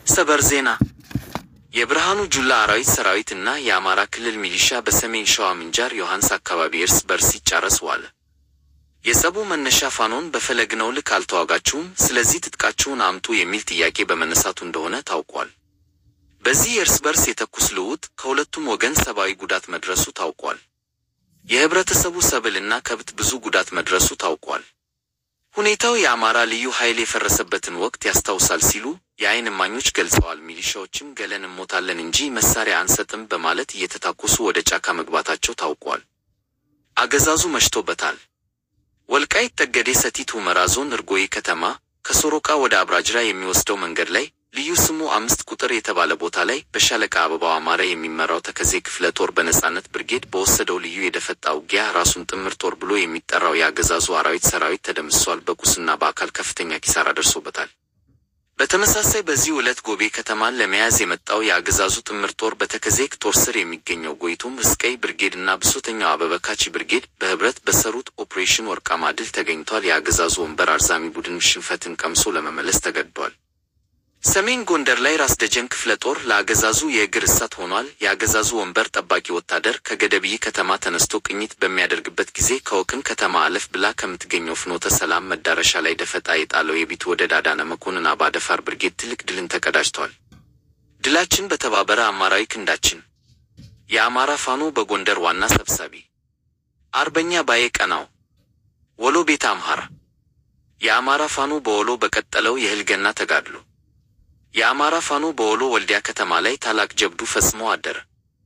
ሰበር ዜና የብርሃኑ ጁላ አራዊት ሰራዊት እና የአማራ ክልል ሚሊሻ በሰሜን ሸዋ ምንጃር ዮሐንስ አካባቢ እርስ በርስ ሲጫረስ ዋለ። የጸቡ መነሻ ፋኖን በፈለግነው ልክ አልተዋጋችሁም፣ ስለዚህ ትጥቃችሁን አምጡ የሚል ጥያቄ በመነሳቱ እንደሆነ ታውቋል። በዚህ የእርስ በርስ የተኩስ ልውውጥ ከሁለቱም ወገን ሰብአዊ ጉዳት መድረሱ ታውቋል። የህብረተሰቡ ሰብል እና ከብት ብዙ ጉዳት መድረሱ ታውቋል። ሁኔታው የአማራ ልዩ ኃይል የፈረሰበትን ወቅት ያስታውሳል ሲሉ የዓይን እማኞች ገልጸዋል። ሚሊሻዎችም ገለን እሞታለን እንጂ መሳሪያ አንሰጥም በማለት እየተታኮሱ ወደ ጫካ መግባታቸው ታውቋል። አገዛዙ መሽቶበታል። ወልቃይት ጠገዴ ሰቲት ሁመራ ዞን እርጎዬ ከተማ ከሶሮቃ ወደ አብራጅራ የሚወስደው መንገድ ላይ ልዩ ስሙ አምስት ቁጥር የተባለ ቦታ ላይ በሻለቃ አበባው አማረ የሚመራው ተከዜ ክፍለ ጦር በነጻነት ብርጌድ በወሰደው ልዩ የደፈጣ ውጊያ ራሱን ጥምር ጦር ብሎ የሚጠራው የአገዛዙ አራዊት ሰራዊት ተደምስሷል። በቁስና በአካል ከፍተኛ ኪሳራ ደርሶበታል። በተመሳሳይ በዚህ ዕለት ጎቤ ከተማን ለመያዝ የመጣው የአገዛዙ ጥምር ጦር በተከዜ ጦር ስር የሚገኘው ጎይቶም እስቀይ ብርጌድ እና ብሶተኛው አበበ ካቺ ብርጌድ በህብረት በሰሩት ኦፕሬሽን ወርቃማ ድል ተገኝቷል። የአገዛዙ ወንበር አርዛሚ ቡድን ሽንፈትን ቀምሶ ለመመለስ ተገድዷል። ሰሜን ጎንደር ላይ ራስ ደጀን ክፍለ ጦር ለአገዛዙ የእግር እሳት ሆኗል። የአገዛዙ ወንበር ጠባቂ ወታደር ከገደብይ ከተማ ተነስቶ ቅኝት በሚያደርግበት ጊዜ ከወክም ከተማ አለፍ ብላ ከምትገኘው ፍኖተ ሰላም መዳረሻ ላይ ደፈጣ የጣለው የቢቱ ወደ ዳዳነ መኮንን አባደፋር ብርጌድ ትልቅ ድልን ተቀዳጅቷል። ድላችን በተባበረ አማራዊ ክንዳችን። የአማራ ፋኖ በጎንደር ዋና ሰብሳቢ አርበኛ ባዬ ቀናው ወሎ ቤተ አምሐራ የአማራ ፋኖ በወሎ በቀጠለው የህልገና ተጋድሎ የአማራ ፋኖ በወሎ ወልዲያ ከተማ ላይ ታላቅ ጀብዱ ፈጽሞ አደረ።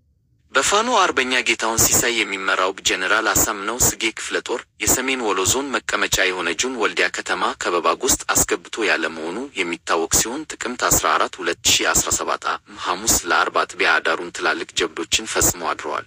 በፋኖ አርበኛ ጌታውን ሲሳይ የሚመራው ጀኔራል አሳምነው ስጌ ክፍለ ጦር የሰሜን ወሎ ዞን መቀመጫ የሆነችውን ወልዲያ ከተማ ከበባ ውስጥ አስገብቶ ያለ መሆኑ የሚታወቅ ሲሆን ጥቅምት 14 2017 ዓ.ም ሐሙስ ለአርብ አጥቢያ አዳሩን ትላልቅ ጀብዶችን ፈጽሞ አድረዋል።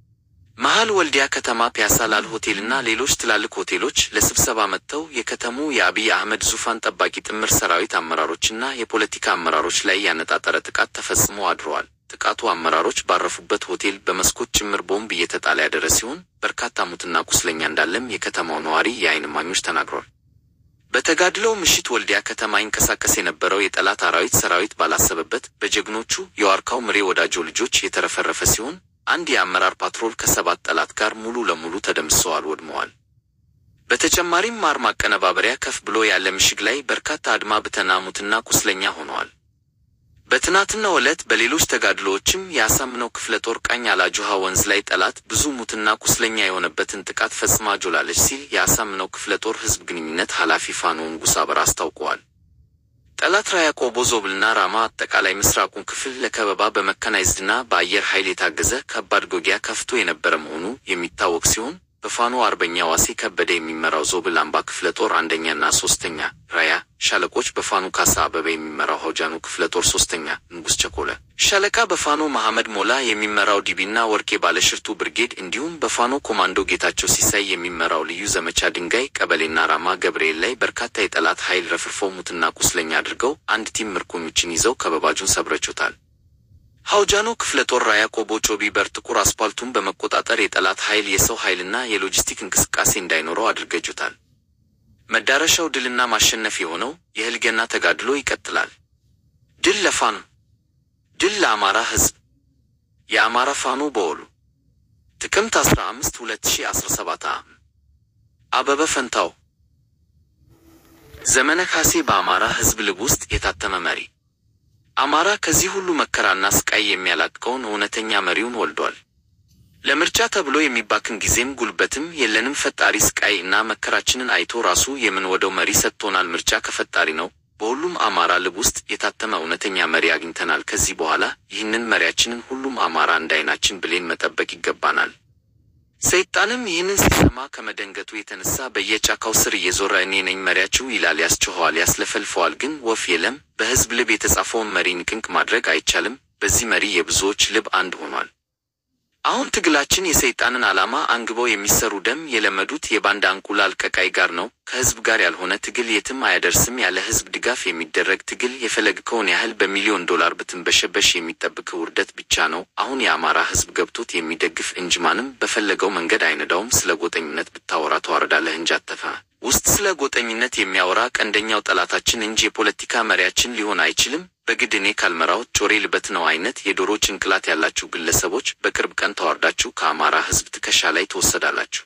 መሃል ወልዲያ ከተማ ፒያሳ ላል ሆቴልና ሌሎች ትላልቅ ሆቴሎች ለስብሰባ መጥተው የከተሙ የአብይ አህመድ ዙፋን ጠባቂ ጥምር ሰራዊት አመራሮችና የፖለቲካ አመራሮች ላይ ያነጣጠረ ጥቃት ተፈጽሞ አድረዋል። ጥቃቱ አመራሮች ባረፉበት ሆቴል በመስኮት ጭምር ቦምብ እየተጣለ ያደረ ሲሆን በርካታ ሙትና ቁስለኛ እንዳለም የከተማው ነዋሪ የዓይን እማኞች ተናግረዋል። በተጋድለው ምሽት ወልዲያ ከተማ ይንቀሳቀስ የነበረው የጠላት አራዊት ሰራዊት ባላሰበበት በጀግኖቹ የዋርካው ምሬ ወዳጆ ልጆች የተረፈረፈ ሲሆን አንድ የአመራር ፓትሮል ከሰባት ጠላት ጋር ሙሉ ለሙሉ ተደምስሰዋል፣ ወድመዋል። በተጨማሪም ማር ማቀነባበሪያ ከፍ ብሎ ያለ ምሽግ ላይ በርካታ አድማ ብተና ሙትና ቁስለኛ ሆነዋል። በትናንትናው ዕለት በሌሎች ተጋድሎዎችም የአሳምነው ክፍለ ጦር ቃኝ አላጁሃ ወንዝ ላይ ጠላት ብዙ ሙትና ቁስለኛ የሆነበትን ጥቃት ፈጽማ ጆላለች ሲል የአሳምነው ክፍለ ጦር ሕዝብ ግንኙነት ኃላፊ ፋኖ ንጉሥ አበራ አስታውቀዋል። ጠላት ራያ ቆቦ፣ ዞብልና ራማ አጠቃላይ ምስራቁን ክፍል ለከበባ በመካናይዝድና በአየር ኃይል የታገዘ ከባድ ጎጊያ ከፍቶ የነበረ መሆኑ የሚታወቅ ሲሆን በፋኖ አርበኛ ዋሴ ከበደ የሚመራው ዞብል አምባ ክፍለ ጦር አንደኛና ሶስተኛ ራያ ሻለቆች በፋኖ ካሳ አበበ የሚመራው ሀውጃኑ ክፍለ ጦር ሶስተኛ ንጉሥ ቸኮለ ሻለቃ በፋኖ መሐመድ ሞላ የሚመራው ዲቢና ወርቄ ባለሽርቱ ብርጌድ እንዲሁም በፋኖ ኮማንዶ ጌታቸው ሲሳይ የሚመራው ልዩ ዘመቻ ድንጋይ ቀበሌና ራማ ገብርኤል ላይ በርካታ የጠላት ኃይል ረፍርፎ ሙትና ቁስለኛ አድርገው አንድ ቲም ምርኮኞችን ይዘው ከበባጁን ሰብረቾታል። ሀውጃኖ ክፍለ ጦር ራያ ቆቦ ጮቢ በር ጥቁር አስፓልቱን በመቆጣጠር የጠላት ኃይል የሰው ኃይልና የሎጂስቲክ እንቅስቃሴ እንዳይኖረው አድርገጁታል። መዳረሻው ድልና ማሸነፍ የሆነው የህልገና ተጋድሎ ይቀጥላል። ድል ለፋኖ፣ ድል ለአማራ ህዝብ። የአማራ ፋኖ በወሎ ጥቅምት 15 2017 ዓ.ም አበበ ፈንታው ዘመነ ካሴ በአማራ ህዝብ ልብ ውስጥ የታተመ መሪ አማራ ከዚህ ሁሉ መከራና ስቃይ የሚያላቅቀውን እውነተኛ መሪውን ወልዷል። ለምርጫ ተብሎ የሚባክን ጊዜም ጉልበትም የለንም። ፈጣሪ ስቃይ እና መከራችንን አይቶ ራሱ የምንወደው መሪ ሰጥቶናል። ምርጫ ከፈጣሪ ነው። በሁሉም አማራ ልብ ውስጥ የታተመ እውነተኛ መሪ አግኝተናል። ከዚህ በኋላ ይህንን መሪያችንን ሁሉም አማራ እንዳይናችን ብሌን መጠበቅ ይገባናል። ሰይጣንም ይህንን ሲሰማ ከመደንገቱ የተነሳ በየጫካው ስር እየዞረ እኔ ነኝ መሪያችሁ ይላል። ያስጨኸዋል፣ ያስለፈልፈዋል። ግን ወፍ የለም። በህዝብ ልብ የተጻፈውን መሪ ንቅንቅ ማድረግ አይቻልም። በዚህ መሪ የብዙዎች ልብ አንድ ሆኗል። አሁን ትግላችን የሰይጣንን ዓላማ አንግበው የሚሰሩ ደም የለመዱት የባንዳ እንቁላል ቀቃይ ጋር ነው። ከህዝብ ጋር ያልሆነ ትግል የትም አያደርስም። ያለ ህዝብ ድጋፍ የሚደረግ ትግል የፈለግከውን ያህል በሚሊዮን ዶላር ብትንበሸበሽ የሚጠብቅህ ውርደት ብቻ ነው። አሁን የአማራ ህዝብ ገብቶት የሚደግፍ እንጂ ማንም በፈለገው መንገድ አይነዳውም። ስለ ጎጠኝነት ብታወራ ተዋረዳለህ እንጂ አተፋ ውስጥ ስለ ጎጠኝነት የሚያወራ ቀንደኛው ጠላታችን እንጂ የፖለቲካ መሪያችን ሊሆን አይችልም። በግድ እኔ ካልመራሁት ጮሬ ልበት ነው አይነት የዶሮ ጭንቅላት ያላችሁ ግለሰቦች በቅርብ ቀን ተዋርዳችሁ ከአማራ ሕዝብ ትከሻ ላይ ትወሰዳላችሁ።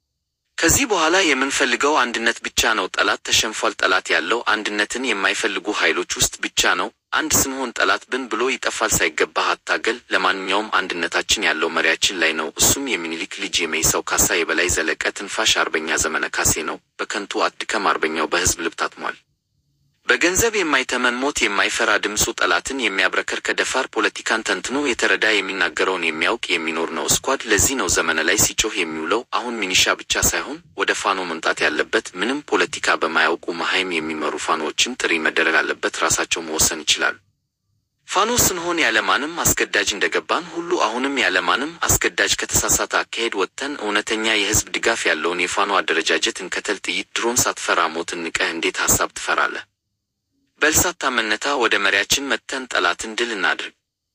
ከዚህ በኋላ የምንፈልገው አንድነት ብቻ ነው። ጠላት ተሸንፏል። ጠላት ያለው አንድነትን የማይፈልጉ ኃይሎች ውስጥ ብቻ ነው። አንድ ስንሆን ጠላት ብን ብሎ ይጠፋል። ሳይገባህ አታገል። ለማንኛውም አንድነታችን ያለው መሪያችን ላይ ነው። እሱም የሚኒሊክ ልጅ የመይሳው ካሳ የበላይ ዘለቀ ትንፋሽ አርበኛ ዘመነ ካሴ ነው። በከንቱ አትድከም። አርበኛው በሕዝብ ልብ ታትሟል። በገንዘብ የማይተመን ሞት የማይፈራ ድምፁ ጠላትን የሚያብረከር ከደፋር ፖለቲካን ተንትኖ የተረዳ የሚናገረውን የሚያውቅ የሚኖር ነው። እስኳድ ለዚህ ነው ዘመነ ላይ ሲጮህ የሚውለው። አሁን ሚኒሻ ብቻ ሳይሆን ወደ ፋኖ መምጣት ያለበት ምንም ፖለቲካ በማያውቁ መሃይም የሚመሩ ፋኖዎችም ጥሪ መደረግ አለበት። ራሳቸው መወሰን ይችላሉ። ፋኖ ስንሆን ያለማንም አስገዳጅ እንደገባን ሁሉ አሁንም ያለማንም አስገዳጅ ከተሳሳተ አካሄድ ወጥተን እውነተኛ የህዝብ ድጋፍ ያለውን የፋኖ አደረጃጀት እንከተል። ጥይት ድሮን ሳትፈራ ሞትን ንቀህ እንዴት ሐሳብ ትፈራለህ? በልሳታ መነታ ወደ መሪያችን መጥተን ጠላትን ድል እናድርግ።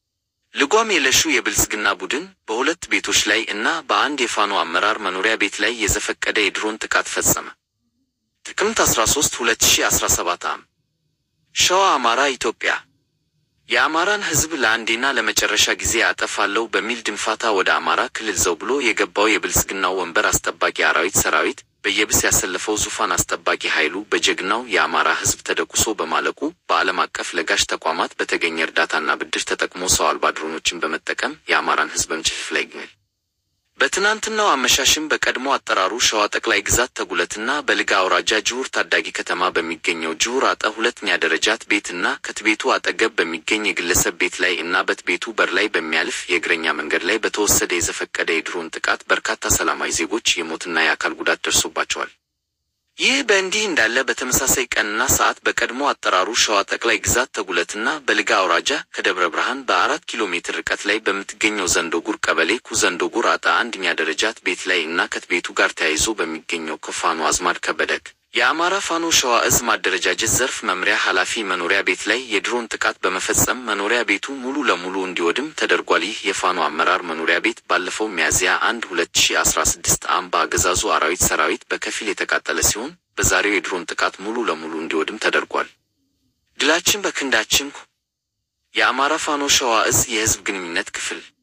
ልጓም የለሹ የብልጽግና ቡድን በሁለት ቤቶች ላይ እና በአንድ የፋኖ አመራር መኖሪያ ቤት ላይ የዘፈቀደ የድሮን ጥቃት ፈጸመ። ጥቅምት 13 2017 ዓ.ም ሸዋ፣ አማራ፣ ኢትዮጵያ የአማራን ህዝብ ለአንዴና ለመጨረሻ ጊዜ አጠፋለሁ በሚል ድንፋታ ወደ አማራ ክልል ዘው ብሎ የገባው የብልጽግናው ወንበር አስጠባቂ አራዊት ሰራዊት በየብስ ያሰለፈው ዙፋን አስጠባቂ ኃይሉ በጀግናው የአማራ ህዝብ ተደቁሶ በማለቁ በዓለም አቀፍ ለጋሽ ተቋማት በተገኘ እርዳታና ብድር ተጠቅሞ ሰው አልባ ድሮኖችን በመጠቀም የአማራን ህዝብ በምችፍ ላይ ይገኛል። በትናንትናው አመሻሽም በቀድሞ አጠራሩ ሸዋ ጠቅላይ ግዛት ተጉለትና በልጋ አውራጃ ጅሁር ታዳጊ ከተማ በሚገኘው ጅሁር አጠ ሁለተኛ ደረጃት ቤትና ከትቤቱ አጠገብ በሚገኝ የግለሰብ ቤት ላይ እና በት ቤቱ በር ላይ በሚያልፍ የእግረኛ መንገድ ላይ በተወሰደ የዘፈቀደ የድሮን ጥቃት በርካታ ሰላማዊ ዜጎች የሞትና የአካል ጉዳት ደርሶባቸዋል። ይህ በእንዲህ እንዳለ በተመሳሳይ ቀንና ሰዓት በቀድሞ አጠራሩ ሸዋ ጠቅላይ ግዛት ተጉለትና በልጋ አውራጃ ከደብረ ብርሃን በአራት ኪሎ ሜትር ርቀት ላይ በምትገኘው ዘንዶጉር ቀበሌ ኩ ዘንዶጉር አጣ አንደኛ ደረጃት ቤት ላይ እና ከትቤቱ ጋር ተያይዞ በሚገኘው ከፋኖ አዝማድ ከበደግ የአማራ ፋኖ ሸዋ እዝ ማደረጃጀት ዘርፍ መምሪያ ኃላፊ መኖሪያ ቤት ላይ የድሮን ጥቃት በመፈጸም መኖሪያ ቤቱ ሙሉ ለሙሉ እንዲወድም ተደርጓል። ይህ የፋኖ አመራር መኖሪያ ቤት ባለፈው ሚያዝያ አንድ ሁለት ሺ አስራ ስድስት ዓ.ም በአገዛዙ አራዊት ሰራዊት በከፊል የተቃጠለ ሲሆን በዛሬው የድሮን ጥቃት ሙሉ ለሙሉ እንዲወድም ተደርጓል። ድላችን በክንዳችን። የአማራ ፋኖ ሸዋ እዝ የህዝብ ግንኙነት ክፍል